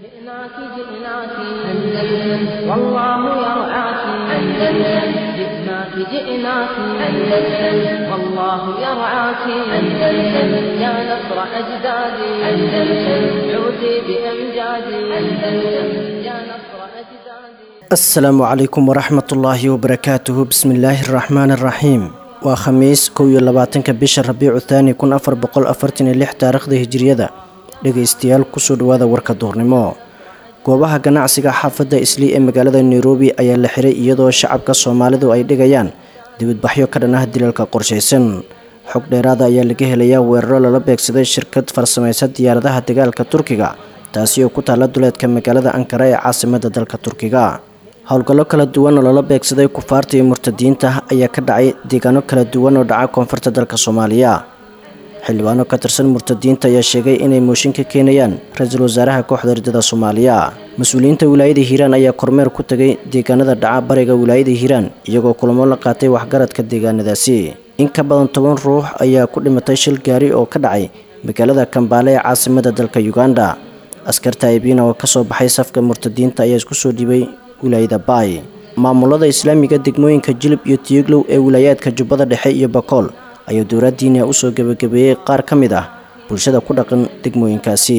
جئناك جئناك أندلس والله يرعاك أندلس جئناك جئناك أندلس والله يرعاك أندلس يا نصر أجدادي أندلس عودي بأمجادي أندلس يا نصر أجدادي asalaamu calaykum waraxmatullaahi wabarakaatuhu bismillaahi araxmaani araxiim waa khamiis kow iyo labaatanka bisha rabiicu thaani kun afar boqol afartan iyo lix taariikhda hijiriyada dhegaystayaal kusoo dhawaada warka duurnimo goobaha ganacsiga xaafadda islii ee magaalada nairobi ayaa la xiray iyadoo shacabka soomaalidu ay dhigayaan dibadbaxyo ka dhan ah dilalka qorshaysan xog dheeraada ayaa laga helayaa weeraro lala beegsaday shirkad farsamaysa diyaaradaha dagaalka turkiga taasi oo ku taalla duleedka magaalada ankara ee caasimada dalka turkiga howlgallo kala duwan oo lala beegsaday kufaarta iyo murtadiinta ayaa ka dhacay deegaano kala duwan oo dhaca koonfurta dalka soomaaliya xildhibaano ka tirsan murtadiinta ayaa sheegay inay mooshin ka keenayaan ra-iisul wasaaraha kooxda ridada soomaaliya mas-uuliyiinta wilaayada hiiraan ayaa kormeer ku tegay deegaanada dhaca bariga wilaayada hiiraan iyagoo kulamo la qaatay waxgaradka deegaanadaasi in ka badan toban ruux ayaa ku dhimatay shil gaari oo ka dhacay magaalada kambaale ee caasimada dalka uganda askarta aybina oo kasoo baxay safka murtadiinta ayaa isku soo dhibay wilaayada baay maamulada islaamiga degmooyinka jilib iyo tiyuglow ee wilaayaadka jubbada dhexe iyo bakool ayaa dowladdiina usoo gebagabeeyey qaar ka mid ah bulshada ku dhaqan degmooyinkaasi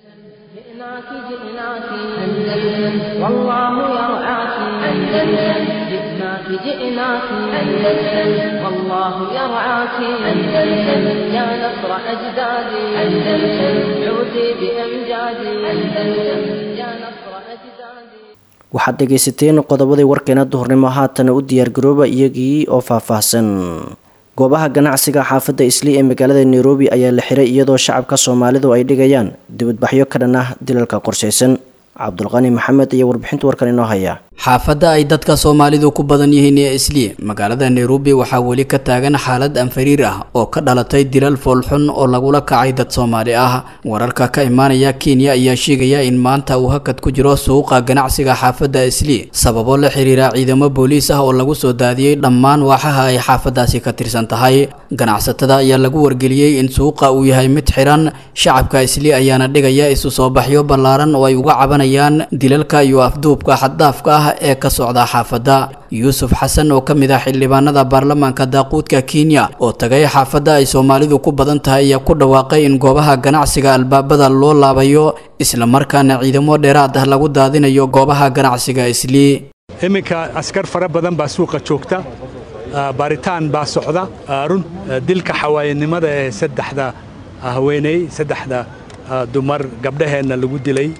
جئناك جئناك أندلس والله يرعاك أندلس جئناك جئناك أندلس والله يرعاك أندلس يا نصر أجدادي أندلس عودي بأمجادي أندلس يا نصر أجدادي waxaad dhegaysateen qodobadii warkeena duhurnimo haatana u diyaargarooba iyagii oo faahfaahsan goobaha ganacsiga xaafadda islii ee magaalada nairobi ayaa la xiray iyadoo shacabka soomaalidu ay dhigayaan dibadbaxyo ka dhan ah dilalka qorshaysan cabdulqani maxamed iyo warbixinta warkan inoo haya xaafadda ay dadka soomaalidu ku badan yihiin ee islii magaalada nairobi waxaa weli ka taagan xaalad anfariir ah oo ka dhalatay dilal foolxun oo lagula kacay dad soomaali ah wararka ka imaanaya kenya ayaa sheegaya in maanta uu hakad ku jiro suuqa ganacsiga xaafadda islii sababo la xiriira ciidamo booliis ah oo lagu soo daadiyey dhammaan waaxaha ay xaafadaasi ka tirsan tahay ganacsatada ayaa lagu wargeliyey in suuqa uu yahay mid xiran shacabka islii ayaana dhigaya isu soo baxyo ballaaran oo ay uga cabanayaan dilalka iyo afduubka xaddaafka ah ee ka socda xaafadda yuusuf xasan oo ka mid ah xildhibaanada baarlamaanka daaquudka kenya oo tagay xaafadda ay soomaalidu ku badan tahay ayaa ku dhawaaqay in goobaha ganacsiga albaabada loo laabayo islamarkaana ciidamo dheeraad ah lagu daadinayo goobaha ganacsiga islii iminka askar fara badan baa suuqa joogta baaritaan baa socda run dilka xawaayanimada ee saddexda haweeney saddexda dumar gabdhaheenna lagu dilay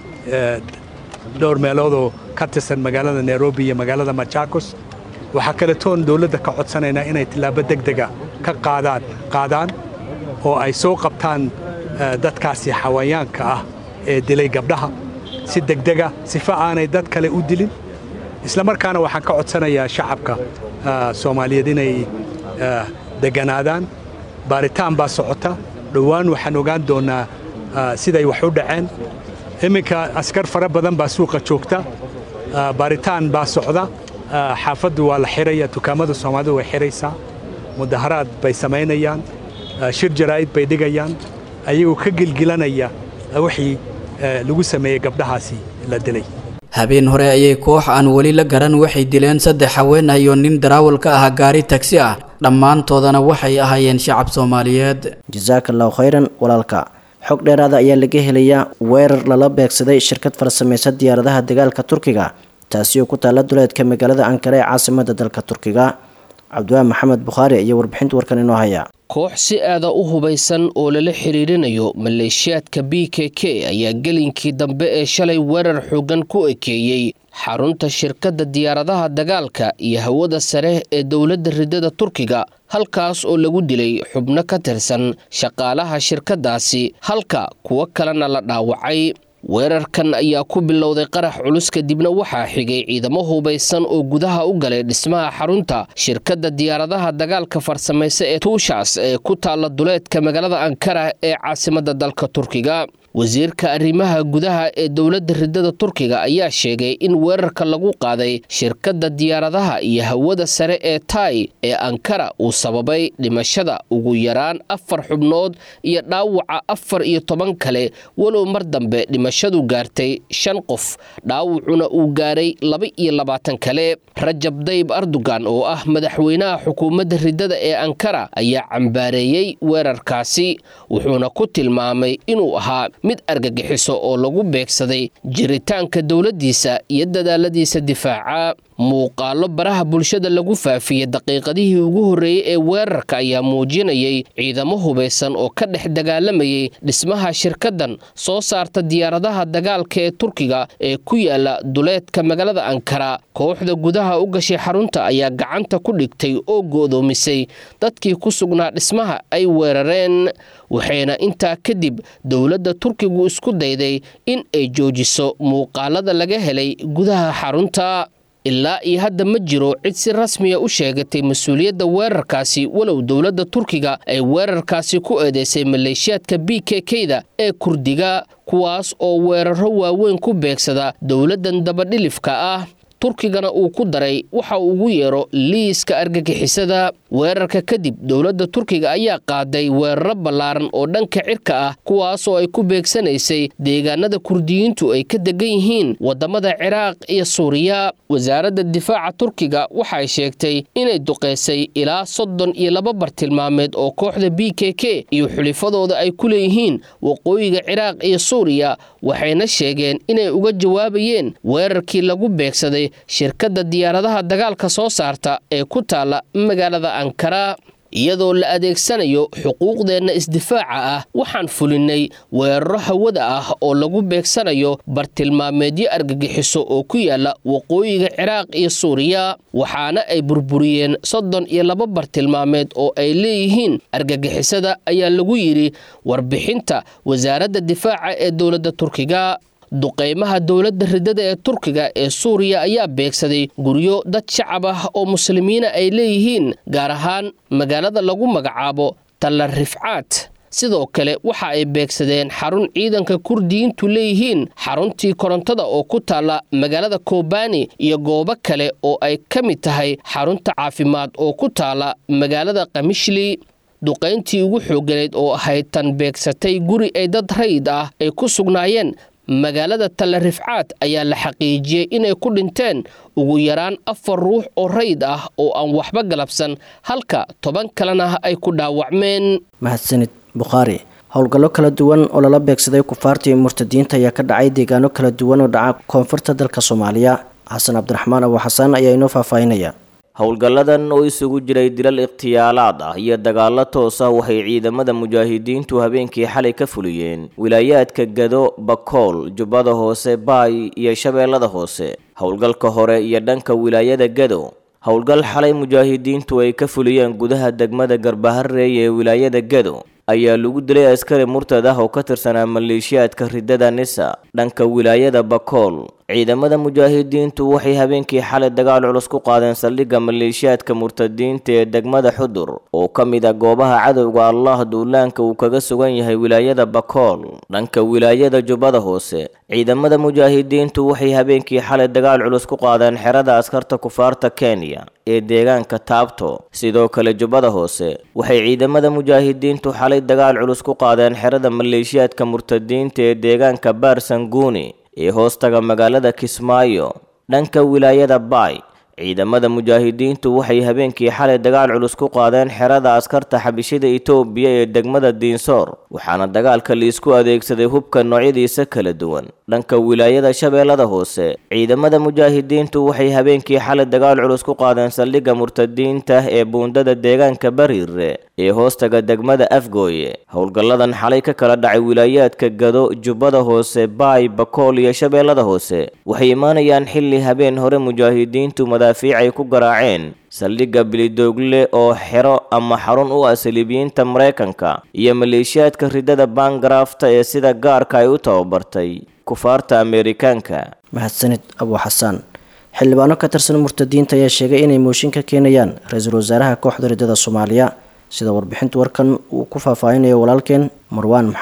dhowr meeloodoo ka tirsan magaalada nairobi iyo magaalada machakos waxaa kaletoon dawladda ka codsanaynaa inay tillaabo degdega ka qaadaan qaadaan oo ay soo qabtaan dadkaasi xawayaanka ah ee dilay gabdhaha si degdega sifa aanay dad kale u dilin isla markaana waxaan ka codsanayaa shacabka soomaaliyeed inay degganaadaan baaritaan baa socota dhowaan waxaan ogaan doonnaa siday wax u dhaceen iminka askar fara badan baa suuqa joogta baaritaan baa socda xaafaddu waa la xiraya dukaamada soomaalidu way xiraysaa mudaharaad bay samaynayaan shir jaraa'id bay dhigayaan ayagoo ka gilgilanaya wixii lagu sameeyey gabdhahaasi la dilay habeen hore ayay koox aan weli la garan waxay dileen saddex haween ah iyo nin daraawal ka ah gaari tagsi ah dhammaantoodana waxay ahaayeen shacab soomaaliyeed jasaaka allahu khayran walaalka xog dheeraada ayaa laga helayaa weerar lala beegsaday shirkad farsamaysa diyaaradaha dagaalka turkiga taasi oo ku taalla duleedka magaalada ankara ee caasimada dalka turkiga cabdiwaan maxamed bukhaari iyo warbixinta warkan inoo haya koox si aada u hubaysan oo lala xiriirinayo maleeshiyaadka b k k ayaa gelinkii dambe ee shalay weerar xoogan ku ekeeyey xarunta shirkadda diyaaradaha dagaalka iyo hawada sare ee dowladda ridada turkiga halkaas oo lagu dilay xubno ka tirsan shaqaalaha shirkaddaasi halka kuwo kalena la dhaawacay weerarkan ayaa ku bilowday qarax culus kadibna waxaa xigay ciidamo hubaysan oo gudaha u galay dhismaha xarunta shirkadda diyaaradaha dagaalka farsamaysa ee tuushaas ee ku taalla duleedka magaalada ankara ee caasimadda dalka turkiga wasiirka arrimaha gudaha ee dowladda ridada turkiga ayaa sheegay in weerarka lagu qaaday shirkadda diyaaradaha iyo hawada sare ee tai ee ankara uu sababay dhimashada ugu yaraan afar xubnood iyo dhaawaca afar iyo toban kale walow mar dambe dhimashadu gaartay shan qof dhaawacuna uu gaaray laba iyo labaatan kale rajab dayib erdogan oo ah madaxweynaha xukuumadda ridada ee ankara ayaa cambaareeyey weerarkaasi wuxuuna ku tilmaamay inuu ahaa mid argagixiso oo lagu beegsaday jiritaanka dowladdiisa iyo dadaaladiisa difaaca muuqaallo baraha bulshada lagu faafiyey daqiiqadihii ugu horreeyey ee weerarka ayaa muujinayay ciidamo hubaysan oo ka dhex dagaalamayay dhismaha shirkaddan soo saarta diyaaradaha dagaalka ee turkiga ee ku yaala duleedka magaalada ankara kooxda gudaha u gashay xarunta ayaa gacanta ku dhigtay oo go'doomisay dadkii ku sugnaa dhismaha ay weerareen waxayna intaa kadib dowladda turkigu isku dayday in ay joojiso muuqaalada laga helay gudaha xarunta ilaa iyo hadda ma jiro cid si rasmiya u sheegatay mas-uuliyadda weerarkaasi walow dowladda turkiga ay weerarkaasi ku eedeysay maleeshiyaadka b k k-da ee kurdiga kuwaas oo weeraro waaweyn ku beegsada dowladdan dabadhilifka ah turkigana uu ku daray waxa uu ugu yeero liiska argagixisada weerarka kadib dowladda turkiga ayaa qaaday weeraro ballaaran oo dhanka cirka ah kuwaasoo ay ku beegsanaysay deegaanada kurdiyiintu ay ka degan yihiin waddamada ciraaq iyo suuriya wasaaradda difaaca turkiga waxay sheegtay inay duqaysay ilaa soddon iyo laba bartilmaameed oo kooxda b k k iyo xulifadooda ay ku leeyihiin waqooyiga ciraaq iyo suuriya waxayna sheegeen inay uga jawaabayeen weerarkii lagu beegsaday shirkadda diyaaradaha dagaalka soo saarta ee ku taala magaalada ankara iyadoo la adeegsanayo xuquuqdeenna isdifaaca ah waxaan fulinnay weeraro hawada ah oo lagu beegsanayo bartilmaameedyo argagixiso oo ku yaala waqooyiga ciraaq iyo suuriya waxaana ay burburiyeen soddon iyo laba bartilmaameed oo ay leeyihiin argagixisada ayaa lagu yidhi warbixinta wasaaradda difaaca ee dowladda turkiga duqaymaha dowladda ridada ee turkiga ee suuriya ayaa beegsaday guryo dad shacab ah oo muslimiina ay leeyihiin gaar ahaan magaalada lagu magacaabo talla rifcaad sidoo kale waxa ay beegsadeen xarun ciidanka kurdiyiintu leeyihiin xaruntii korontada oo ku taalla magaalada kobani iyo goobo kale oo ay ka mid tahay xarunta caafimaad oo ku taalla magaalada kamishli duqayntii ugu xooganayd oo ahayd tan beegsatay guri ay dad rayid ah ay ku sugnaayeen magaalada talla rifcaad ayaa la xaqiijiyey inay ku dhinteen ugu yaraan afar ruux oo rayid ah oo aan waxba galabsan halka toban kalena ay ku dhaawacmeen mahadsanid bukhaari howlgallo kala duwan oo lala beegsaday kufaarta iyo murtadiinta ayaa ka dhacay deegaano kala duwan oo dhaca koonfurta dalka soomaaliya xasan cabdiraxmaan abu xasaan ayaa inoo faahfaahinaya howlgalladan oo isugu jiray dilal ikhtiyaalaad ah iyo dagaallo toos ah waxay ciidamada mujaahidiintu habeenkii xalay ka fuliyeen wilaayaadka gado bakool jubbada hoose baay iyo shabeellada hoose howlgalka hore iyo dhanka wilaayada gado howlgal xalay mujaahidiintu ay ka fuliyeen gudaha degmada garbahareey ee wilaayada gado ayaa lagu dilay askari murtad ah oo ka tirsanaa maleeshiyaadka ridada nisa dhanka wilaayada bakool ciidamada mujaahidiintu waxay habeenkii xalay dagaal culus ku qaadeen saldhigga maleeshiyaadka murtadiinta ee degmada xudur oo ka mid ah goobaha cadowga allah duulaanka uu kaga sugan yahay wilaayada bakool dhanka wilaayada jubbada hoose ciidamada mujaahidiintu waxay habeenkii xalay dagaal culus ku qaadeen xerada askarta kufaarta kenya ee deegaanka taabto sidoo kale jubbada hoose waxay ciidamada mujaahidiintu xalay dagaal culus ku qaadeen xerada maleeshiyaadka murtadiinta ee deegaanka baarsanguuni ee hoostaga magaalada kismaayo dhanka wilaayada baay ciidamada mujaahidiintu waxay habeenkii xalay dagaal culus ku qaadeen xerada askarta xabishida itoobiya ee degmada diinsoor waxaana dagaalka liisku adeegsaday hubka noocyadiisa kala duwan dhanka wilaayada shabeellada hoose ciidamada mujaahidiintu waxay habeenkii xalay dagaal culus ku qaadeen saldhigga murtadiinta ee buundada deegaanka bariire ee hoostaga degmada afgooye howlgalladan xalay ka kala dhacay wilaayaadka gado jubbada hoose baay bakool iyo shabeellada hoose waxay imaanayaan xilli habeen hore mujaahidiintu madaafiic ay ku garaaceen saldhigga bilidoogle oo xero ama xarun u ah saliibiyiinta maraykanka iyo maleeshiyaadka ridada baangarafta ee sida gaarka ay u tababartay kufaarta ameerikaanka mahadsanid abu xasaan xildhibaano ka tirsan murtadiinta ayaa sheegay inay mooshin ka keenayaan ra-iisul wasaaraha kooxda ridada soomaaliya sida warbixinta warkan uu ku faahfaahinayo walaalkeen marwaan maxamed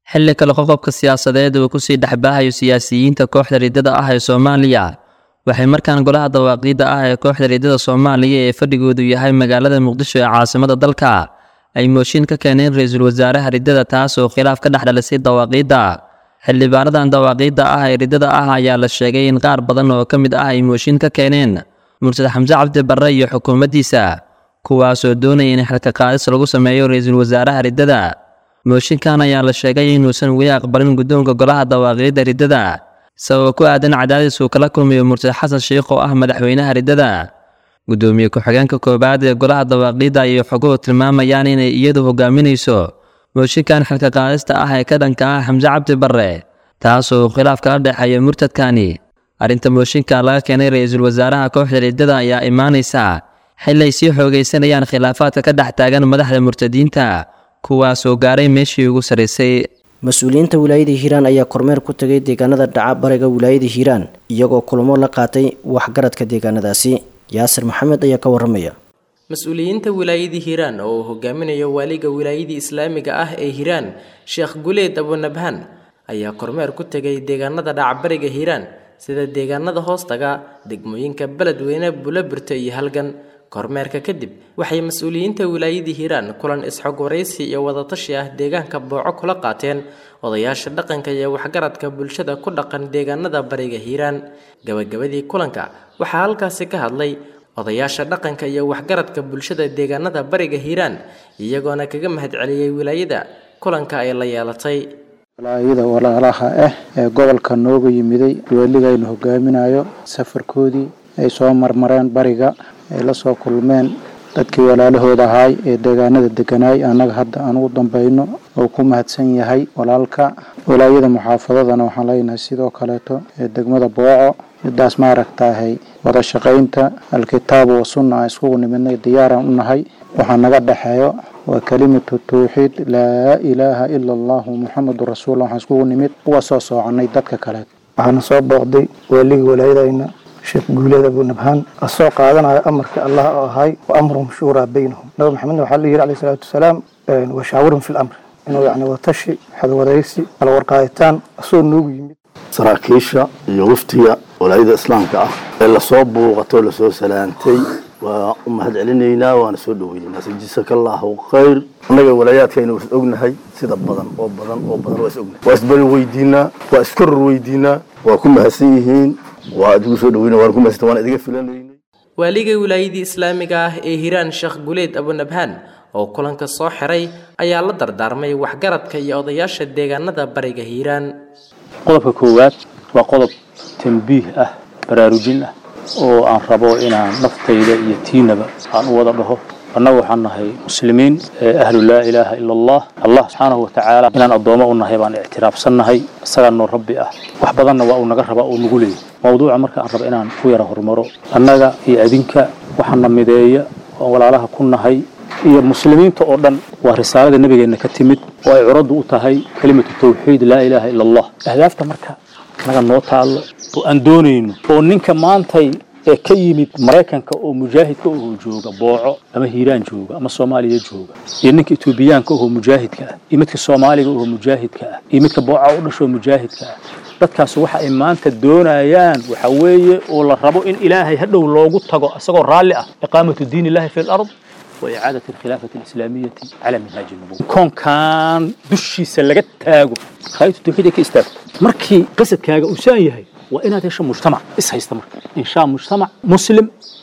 xilli kale qoqobka siyaasadeed uu kusii dhexbaahayo siyaasiyiinta kooxda riddada ah ee soomaaliya waxay markaan golaha dawaaqiidda ah ee kooxda riddada soomaaliya ee fadhigoodu yahay magaalada muqdisho ee caasimada dalka ay mooshin ka keeneen ra-iisul wasaaraha riddada taas oo khilaaf ka dhex dhalisay dawaaqiidda xildhibaanadan dawaaqiidda ah ee riddada ah ayaa la sheegay in qaar badan oo ka mid ah ay mooshin ka keeneen mursad xamse cabdi barre iyo xukuumaddiisa kuwaasoo doonaya in xilka qaadis lagu sameeyo ra-iisul wasaaraha riddada mooshinkan ayaa la sheegay inuusan weli aqbalin guddoonka golaha dawaaqiidda riddada sababa ku aadan cadaadis uu kala kulmayo mursad xasan sheikh oo ah madaxweynaha riddada guddoomiye ku-xigeenka koowaad ee golaha dawaaqiidda ayay xoguhu tilmaamayaan inay iyadu hogaaminayso mooshinkan xilka qaadista ah ee ka dhanka ah xamse cabdi barre taasoo khilaaf kala dhexeeya murtadkani arrinta mooshinka laga keenay ra-iisul wasaaraha kooxda riddada ayaa imaanaysa xilli ay sii xoogaysanayaan khilaafaadka ka dhex taagan madaxda murtadiinta kuwaasoo gaaray meeshii ugu sarraysay mas-uuliyiinta wilaayada hiiraan ayaa kormeer ku tegay deegaanada dhaca bariga wilaayada hiiraan iyagoo kulamo la qaatay waxgaradka deegaanadaasi yaasir maxamed ayaa ka waramaya mas-uuliyiinta wilaayadii hiiraan oo uu hogaaminayo waaliga wilaayadii islaamiga ah ee hiiraan sheekh guleed abunabhaan ayaa kormeer ku tegay deegaanada dhacbariga hiiraan sida deegaanada hoostaga degmooyinka beledweyne bulabirta iyo halgan kormeerka kadib waxay mas-uuliyiinta wilaayadii hiiraan kulan isxog waraysi iyo wadatashi ah deegaanka booco kula qaateen odayaasha dhaqanka iyo waxgaradka bulshada ku dhaqan deegaanada bariga hiiraan gabagabadii kulanka waxaa halkaasi ka hadlay odayaasha dhaqanka iyo waxgaradka bulshada deegaanada bariga hiiraan iyagoona kaga mahadceliyey wilaayada kulanka ay la yeelatay walaayada walaalaha ah ee gobolka nooga yimiday weeligaynu hogaaminayo safarkoodii ay soo marmareen bariga ay la soo kulmeen dadkii walaalahooda ahaay ee deegaanada deganaay annaga hadda aan ugu dambayno oo ku mahadsan yahay walaalka walaayada muxaafadadana waxaan leenahay sidoo kaleeto ee degmada booco midaas maaragtaahay wada shaqaynta alkitaabu wa sunna aan iskugu nimidnay diyaaraan u nahay waxaa naga dhexeeyo waa kelimatu tawxiid laa ilaaha ila allahu muxamadu rasuullah waxaan iskugu nimid uga soo soocannay dadka kaleet waxaana soo booqday waaligii walaayadayna sheekh guuleed abunabhaan asoo qaadanayo amarka allah oo ahay wa amruhum shuuraa baynahum nabi maxamedna waxaa la yidhi alayhi salaatu wasalaam washaawirhum fi lamr inuu yacni watashi xadwadaysi kala warqaaditaan asoo noogu yimid saraakiisha iyo waftiga walaayada islaamka ah ee lasoo buuqato lasoo salaantay waa u mahad celinaynaa waana soo dhoweynaynaa sajisaka allahu khayr annaga walaayaadkayna waa is ognahay sida badan oo badan oo badan waa is ognahay waa isbari weydiinaa waa iskoror weydiinaa waa ku mahadsan yihiin waa idigu soo dhoweyna waan ku mahadsan waan idiga filanaynay waaliga wilaayadii islaamiga ah ee hiiraan sheekh guleed abunabhaan oo kulanka soo xiray ayaa la dardaarmay waxgaradka iyo odayaasha deegaanada bariga hiiraan qodobka koowaad waa qodob tambiih ah baraarujin ah oo aan rabo inaan naftayda iyo tiinaba aan u wada dhaho annagu waxaan nahay muslimiin ahlu laa ilaaha ila allah allah subxaanahu watacaala inaan addoommo u nahay baan ictiraafsannahay isagaa noo rabbi ah wax badanna waa uu naga rabaa uu nagu leeyahy mawduuca marka aan rabo inaan ku yara horumaro annaga iyo adinka waxaana mideeya oo walaalaha ku nahay iyo muslimiinta oo dhan waa risaalada nebigeenna ka timid oo ay curaddu u tahay kelimatu tawxiid laa ilaaha ila allah ahdaafta marka naga noo taallo oo aan doonayno oo ninka maantay ee ka yimid maraykanka oo mujaahidka oo jooga booco ama hiiraan jooga ama soomaaliya jooga iyo ninka etoobiyaanka oo mujaahidka ah iyo midka soomaaliga oo mujaahidka ah iyo midka booca u dhashoo mujaahidka ah dadkaas waxa ay maanta doonayaan waxa weeye oo la rabo in ilaahay hadhow loogu tago isagoo raalli ah iqaamatu diin illahi fi lard وإعادة الخلافة الإسلامية على منهاج النبوة كون كان دشي سلقت تاغو خايت التوحيد كي استاغ مركي قصد كاغا وسان يهي وإن هذا مجتمع إس هيستمر إن شاء مجتمع مسلم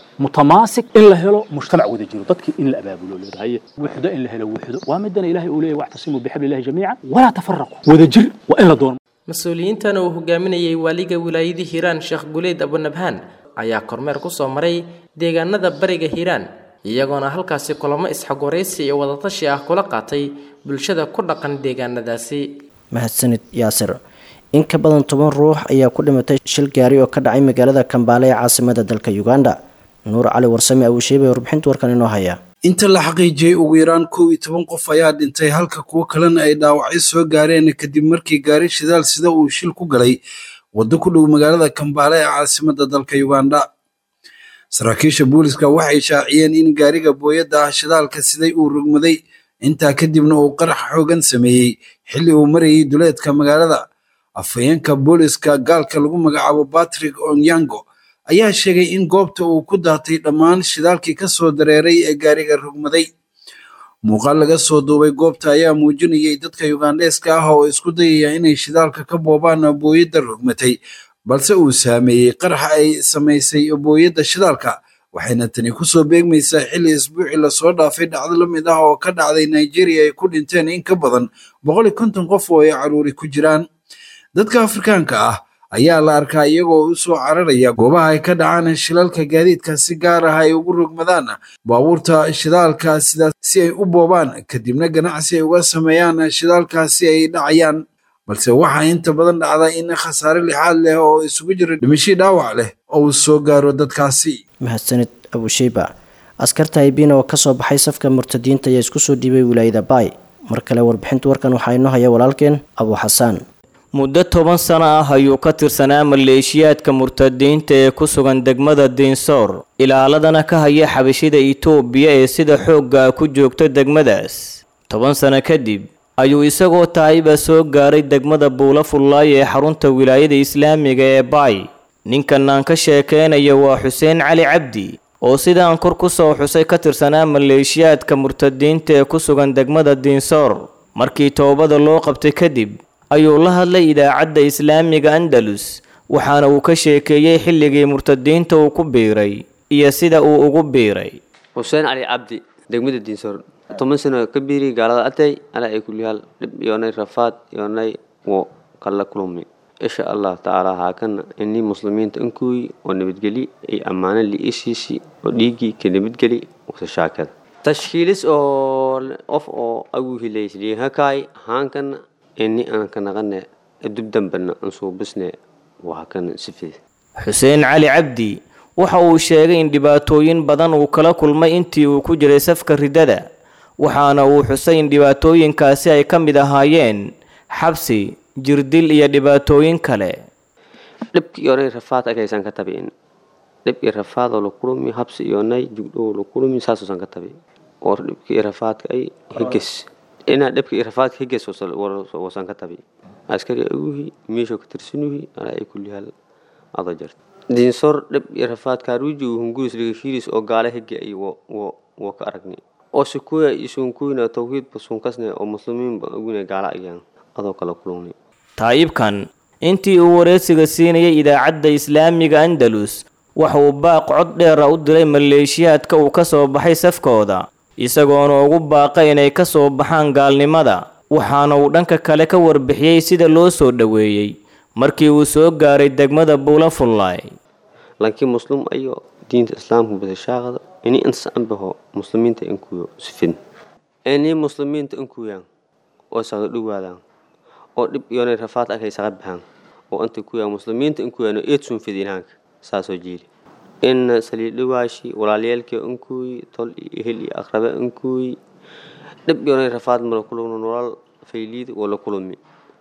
متماسك إن له مجتمع وذا جيرو دتك إن الأباب له هي وحده إن له وحده ومدنا إلهي أوليه واعتصموا بحبل الله جميعا ولا تفرقوا وذا جر وإن لدون mas-uuliyiintan uu hogaaminayay waaliga wilaayadii hiiraan sheekh guleed abunabhaan ayaa kormeer ku soo maray deegaanada bariga hiiraan iyagoona halkaasi kulamo isxogwaraysi iyo wadatashi ah kula qaatay bulshada ku dhaqan deegaanadaasi mahadsanid yaasir in ka badan toban ruux ayaa ku dhimatay shil gaari oo ka dhacay magaalada kambaale ee caasimada dalka uganda nuur cali warsame awusheebe warbixinta warkan inoo haya inta la xaqiijiyey ugu yaraan kow iyo toban qof ayaa dhintay halka kuwo kalena ay dhaawacyo soo gaareen kadib markii gaari shidaal sida uu shil ku galay waddo ku dhow magaalada kambaale ee caasimada dalka uganda saraakiisha booliska waxay shaaciyeen in gaariga booyadda ah shidaalka siday uu rogmaday intaa kadibna uu qarax xoogan sameeyey xilli uu marayay duleedka magaalada afhayeenka booliska gaalka lagu magacaabo batrick onyango ayaa sheegay in goobta uu ku daatay dhammaan shidaalkii ka soo dareeray ee gaariga rogmaday muuqaal laga soo duubay goobta ayaa muujinayay dadka yugandheeska ah oo isku dayaya inay shidaalka ka boobaan booyadda rogmatay balse uu saameeyey qaraxa ay samaysay booyadda shidaalka waxayna tani kusoo beegmaysaa xilli isbuucii lasoo dhaafay dhacdo la mid ah oo ka dhacday nigeria ay ku dhinteen in ka badan boqol iyo konton qof oo ay caruuri ku jiraan dadka afrikaanka ah ayaa la arkaa iyagoo u soo cararaya goobaha ay ka dhacaan shilalka gaadiidka si gaar ah ay ugu rogmadaan baabuurta shidaalka sidaas si ay u boobaan kadibna ganacsi ay uga sameeyaan shidaalkaasi ay dhacayaan balse waxaa inta badan dhacda in khasaare lixaad leh oo isugu jira dhimashii dhaawac leh oo uu soo gaaro dadkaasi mahadsanid abusheyba askarta aybina oo kasoo baxay safka murtadiinta ayaa isku soo dhiibay wilaayada baay mar kale warbixinta warkan waxaa inoo haya walaalkeen abu xasaan muddo toban sano ah ayuu ka tirsanaa maleeshiyaadka murtadiinta ee ku sugan degmada diinsoor ilaaladana ka haya xabashida itoobiya ee sida xoogga ku joogta degmadaas toban sano kadib ayuu isagoo taayiba soo gaaray degmada buula fullaay ee xarunta wilaayada islaamiga ee baay ninkan aan ka sheekeynayo waa xuseen cali cabdi oo sidaan kor ku soo xusay ka tirsanaa maleeshiyaadka murtadiinta ee ku sugan degmada diinsoor markii toobada loo qabtay kadib ayuu la hadlay idaacadda islaamiga andalus waxaana uu ka sheekeeyey xilligii murtadiinta uu ku biiray iyo sida uu ugu biiray xuseen cali cabdi degmada diinsoor toban sano ka biiri gaalada atay ala ay kulyaal dhib yoonay rafaad yoonay wo kala kulmi insha allah tacaala haakana inii muslimiinta inkuy oo nabadgeli ay ammaano liishiisi oo dhiiggii ka nabadgeli wasashaakada tashkiilis oo qof oo agu hilaysliihakaay haankana ini aan ka naqane dubdambana aan suubisne waa kana sifid xuseen cali cabdi waxa uu sheegay in dhibaatooyin badan uu kala kulmay intii uu ku jiray safka ridada waxaana uu xusay in dhibaatooyinkaasi ay ka mid ahaayeen xabsi jirdil iyo dhibaatooyin kale dhibki iyonay rafaad agaysan ka tabiin dhib iyo rafaadoo la kulumi habsi iyonay jugdhow la kulumi saasuusan ka tabi oo dhibki iyo rafaadka ay higes inaa dhibka iyo rafaadka higes wasan ka tabi askari aguhi meesho ka tirsanuhi alaa ay kullihaal ado jarta diinsor dhib iyo rafaadka ruuji uu hunguris dhigashiiris oo gaala hige ay wo ka aragni oo sikuya isunkuyna tawhiidba sunkasne oo muslimiinba aguna gaala ayaan adoo kala kulungni taayibkan intii uu wareysiga siinayay idaacadda islaamiga andalus waxa uu baaq cod dheera u diray maleeshiyaadka uu ka soo baxay safkooda isagoona ugu baaqay inay ka soo baxaan gaalnimada waxaana uu dhanka kale ka warbixiyey sida loo soo dhoweeyey markii uu soo gaaray degmada buula fullaay laakiin muslim ayo diinta islaamka badashaaqada ini insaanbaho muslimiinta inkuyo sifin ini muslimiinta inkuyaan oo saqdo dhowaadaan oo dhib iyonay rafaad akay saqa baxaan oo inta kuyaan muslimiinta inkuyaan oo eedsun fidinaanka saasoo jiili in saliidhawaashi walaalyaalkii inkuy tol iyo hel iyo aqrabe inkuy dhib iyonay rafaad mala kulugno nolol fayliid oo la kulumi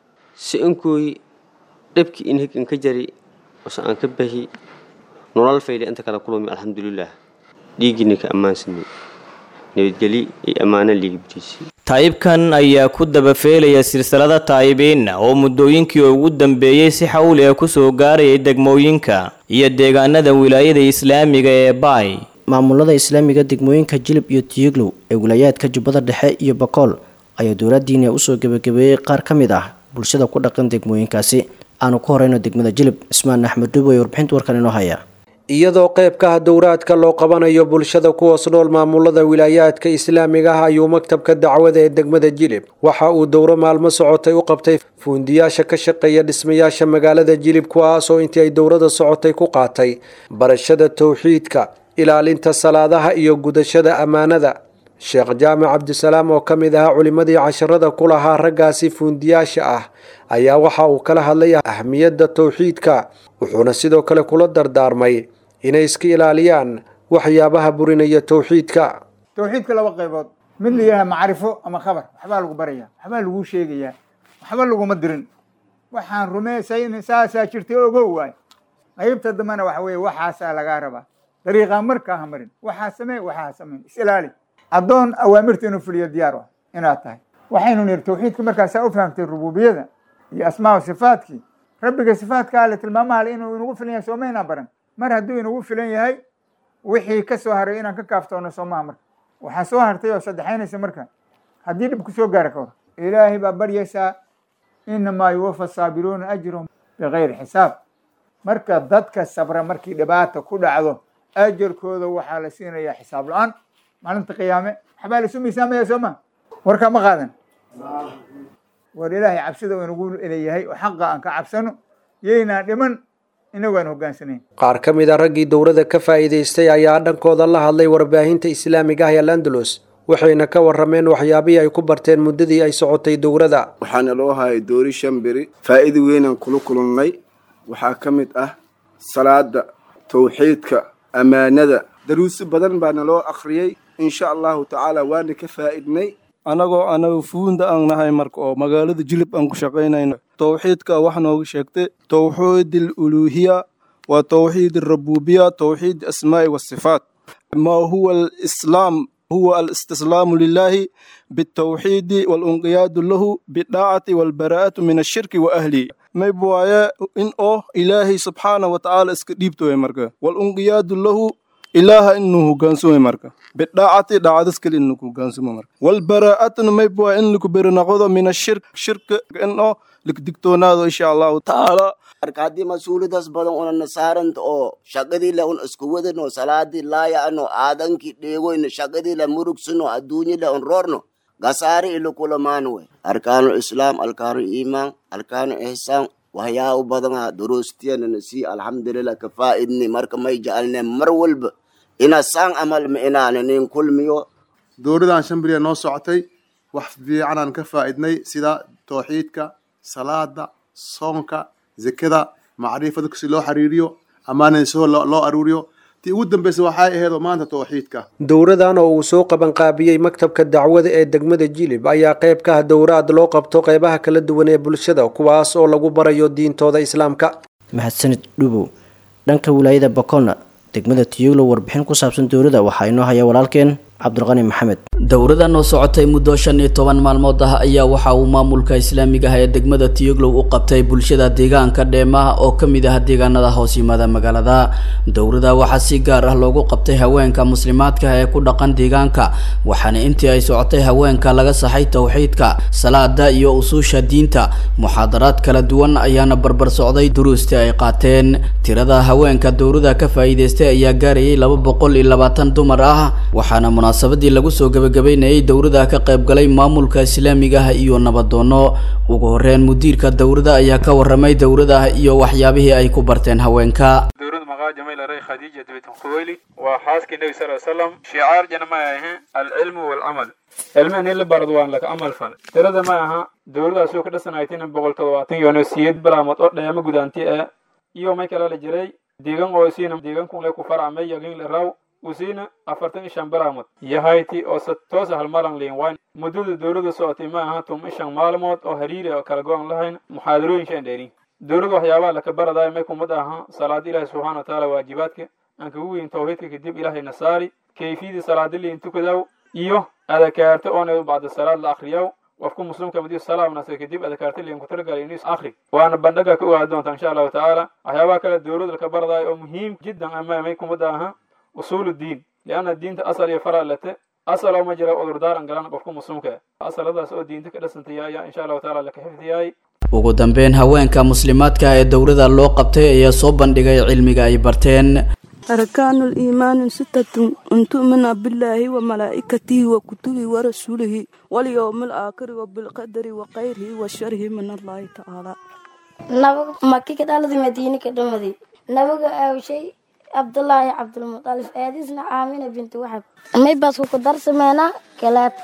si inkuy dhibki in hig inka jari ose aan ka bahi nolol fayli inta kala kulumi alxamdulilah dhiiggini ka ammaansanay nabadgeli iyo ammaano liigibtiisi taayibkan ayaa ku dabafeelaya silsilada taayibiinna oo muddooyinkii ugu dambeeyey si xawli ah kusoo gaarayay degmooyinka iyo deegaanada wilaayada islaamiga ee baay maamulada islaamiga degmooyinka jilib iyo tiyiglow ee wilaayaadka jubbada dhexe iyo bakool ayaa dowladdiina usoo gebagabeeyey qaar ka mid ah bulshada ku dhaqan degmooyinkaasi aanu ku horeyno degmada jilib cismaan axmed dhuub ee warbixinta warkan inoo haya iyadoo qayb ka ah dowraadka loo qabanayo bulshada kuwaas nool maamulada wilaayaadka islaamiga ah ayuu maktabka dacwada ee degmada jilib waxa uu dowro maalmo socotay u qabtay fuundiyaasha ka shaqeeya dhismayaasha magaalada jilib kuwaasoo intii ay dowrada socotay ku qaatay barashada towxiidka ilaalinta salaadaha iyo gudashada ammaanada sheekh jaamac cabdisalaam oo ka mid ahaa culimmadii casharada ku lahaa raggaasi fuundiyaasha ah ayaa waxa uu kala hadlay ahmiyadda towxiidka wuxuuna sidoo kale kula dardaarmay inay iska ilaaliyaan waxyaabaha burinaya towxiidka towxiidka laba qaybood mid layaha macrifo ama khabar waxbaa lagu baraya waxbaa laguu sheegayaa waxba laguma dirin waxaan rumaysay saasaa jirtay ogow waay qaybta dambena waxa weeye waxaasaa lagaa rabaa dariiqaa markaa ha marin waxaa samee waxaa samayn is ilaali addoon awaamirta inuu fuliyo diyaar ah inaad tahay waxaynu niri tawxiidka markaasaa u fahamtay rububiyada iyo asmaa sifaadkii rabbiga sifaadka ale tilmaamaha ale inuu inagu filan yahay soomaynaan baran mar hadduu inagu filan yahay wixii ka soo haray inaan ka kaaftoono soomaha marka waxaa soo hartay oo saddexaynaysa marka haddii dhib ku soo gaara ka hor ilaahay baa baryaysaa inamaa yuwafa saabiruuna ajrahum bikayri xisaab marka dadka sabra markii dhibaata ku dhacdo ajarkooda waxaa la siinayaa xisaab la-aan maalinta qiyaame waxbaa laisu miisaamaya soo ma warkaa ma qaadan war ilaahay cabsida uu inagu leeyahay oo xaqa aan ka cabsano yaynaan dhiman inagu aan hogaansanayn qaar ka mid a raggii dowladda ka faa'iidaystay ayaa dhankooda la hadlay warbaahinta islaamiga ah ee landalus waxayna ka warrameen waxyaabihii ay ku barteen muddadii ay socotay dowladda waxaana loo hayay doori shan beri faa'iida weynaan kula kulannay waxaa ka mid ah salaada tawxiidka ammaanada daruusi badan baana loo akhriyey insha allahu tacaala waana ka faa'idnay annagoo anaga fuunda aan nahay marka oo magaalada jilib aan ku shaqaynayno tawxiidka wax nooga sheegtay tawxiid aluluuhiya waa tawxiid alrabubiya tawxiid asmaa'i wasifaat ma huwa alislaam huwa alistislaamu lilahi bitawxiidi walunqiyaadu lahu bidaacati walbaraa'atu min ashirki wa ahlihi mayb waaye in oo ilaahay subxaana wa tacaala iska dhiibtoy marka walunqiyaadu lahu ilaaha inuu hogaansumo marka bidaacati dhaacadas kale inuu hogaansumo marka walbaraa'atuna mayb waaye in laku beri noqdo min ashirk shirka in oo likdigtoonaado insha allahu tacaala marka haddii mas-uuliyadaas badan una nasaaranta oo shaqadiila un isku wadano salaadii laaya'ano aadankii dheegoyno shaqadiila murugsano adduunyila un roorno gasaari ilo kulamaan wey arkaanu islaam arkaanu iimaan arkaanu ihsaan waxyaabo badana duruustiyana si alxamdulilah ka faa'idni marka may jecalne mar walba ina saan amal ma inaana nin kulmiyo dowladan shan beriya noo socotay wax fiicanaan ka faa'idnay sida tawxiidka salaada soonka zekada macrifada si loo xiriiriyo ammaanada si loo aruuriyo tii ugu dambeysa waxay ahayd oo maanta tawxiidka dowradan oo uu soo qabanqaabiyey maktabka dacwada ee degmada jilib ayaa qayb ka ah dowraad loo qabto qaybaha kala duwan ee bulshada kuwaas oo lagu barayo diintooda islaamka mahadsanid dhubow dhanka wilaayada bokolna degmada tiyuglo warbixin ku saabsan dowladda waxaa inoo haya walaalkeen cabdulqani maxamed dowradan oo socotay muddo shan iyo toban maalmood ah ayaa waxa uu maamulka islaamiga ah ee degmada tiyuglow u qabtay bulshada deegaanka dheemaha oo ka mid ah deegaanada hoos yimaada magaalada dowrada waxaa si gaar ah loogu qabtay haweenka muslimaadka ee ku dhaqan deegaanka waxaana intii ay socotay haweenka laga saxay towxiidka salaada iyo usuusha diinta muxaadaraad kala duwan ayaana barbar socday duruustii ay qaateen tirada haweenka dowrada ka faa'iidaystay ayaa gaarayay laba boqol iyo labaatan dumar ah waxaana munaasabadii lagu soo gabagabeynayay dowrada ka qayb galay maamulka islaamiga ah iyo nabadoono ugu horeyn mudiirka dowrada ayaa ka waramay dowrada iyo waxyaabihii ay ku barteen haweenka dowrada maqaaja may laray khadiija bintu khuwayli waa xaaskii nebi sal slam shicaar jana ma ahe alcilmu walcamal cilmihan in la barad waan laka amal fal tirada ma aha dowladaas oo ka dhasanaytina boqol toddobaatan iyo siyeed bilaamood oo dheema gudaanti ah iyo may kala la jiray deegan oo siina deegankun le ku farcmay yagin le raw usiina afartan ishan bilaamood yahayti oo se toosa halmalan liin wayn muddada dowladda socotay ma aha tum ishan maalmood oo hariiri oo kala go-an lahayn muxaadarooyin shan dheerin dowladda waxyaabaha laka baradayo may kumad aha salaada ilaahi subxaana wa tacaala waajibaadka aan kagu weyn tawxiidka kadib ilaahayna saari kayfiyadii salaada liin tukadaw iyo adakaarta oona bacda salaad la akriyaw qofku muslimka madiyo salaamnasa kadib adakaarta liin ku talagalay inuu is akri waana bandhaga ka ogaa doonta insha allahu tacaala waxyaabaha kale dowladda laka baradayo oo muhiim jiddan ama may kumad aha usuulu diin lianna diinta asal iyo fara lete asal oo ma jira cudurdaaran galan qofka muslimka asaladaas oo diinta ka dhasantay ayaa insha allahu tacaala laka xifdiyay ugu dambeyn haweenka muslimaadka ee dowrada loo qabtay ayaa soo bandhigay cilmiga ay barteen أركان الإيمان ستة أن تؤمن بالله وملائكته وكتبه ورسوله واليوم الآخر وبالقدر وخيره وشره من الله تعالى nabaga maki ka dhaladi madiine ka dhamadi nabaga aawshay cabdullaahi cabdulmutalif aadisna aamina binti waxab may baasku ku darsameynaa kalaad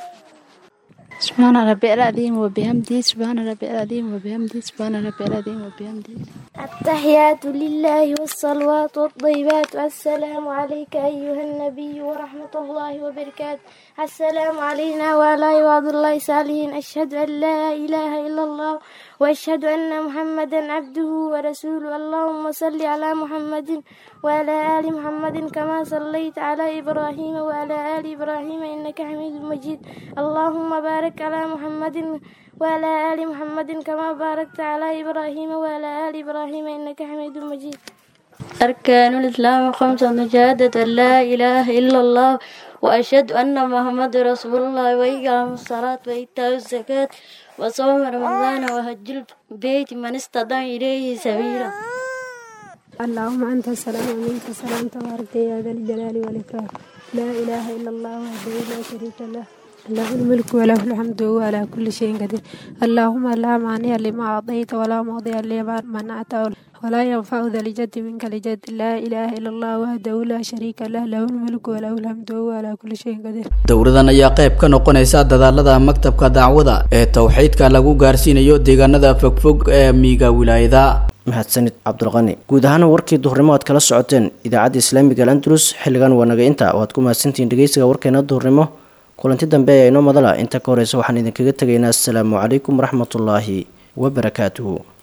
سبحان ربي العظيم وبحمده سبحان ربي العظيم وبحمده سبحان ربي العظيم وبحمده التحيات لله والصلوات والطيبات السلام عليك أيها النبي ورحمة الله وبركاته السلام علينا وعلى عباد الله الصالحين أشهد أن لا إله إلا الله وأشهد أن محمدا عبده ورسوله اللهم صل على محمد وعلى آل محمد كما صليت على إبراهيم وعلى آل إبراهيم إنك حميد مجيد اللهم بارك على محمد وعلى آل محمد كما باركت على إبراهيم وعلى آل إبراهيم إنك حميد مجيد أركان الإسلام خمسة شهادة أن لا إله إلا الله وأشهد أن محمد رسول الله وإقام الصلاة وإيتاء الزكاة وصوم رمضان وهج البيت من استطاع إليه سبيلا اللهم أنت السلام ومنك السلام تبارك يا ذا الجلال والإكرام لا إله إلا الله وحده لا شريك له له الملك وله الحمد وهو على كل شيء قدير اللهم لا مانع لما أعطيت ولا مضي لما منعت ولا ينفع ذا الجد منك الجد لا إله إلا الله وحده لا شريك له له الملك وله الحمد وهو على كل شيء قدير dowladan ayaa qayb ka noqonaysa dadaalada maktabka dacwada ee towxiidka lagu gaarsiinayo deegaanada fogfog ee miiga wilaayada mahadsanid cabdulqani guud ahaana warkii duhurnimo aad kala socoteen idaacadda islaamiga al andalus xilligan waa naga inta waad ku mahadsantihiin dhegeysiga warkeena duhurnimo kulanti dambe ayaa inoo madala inta ka horeysa waxaan idinkaga tegaynaa asalaamu calaykum waraxmatullaahi wabarakaatuhu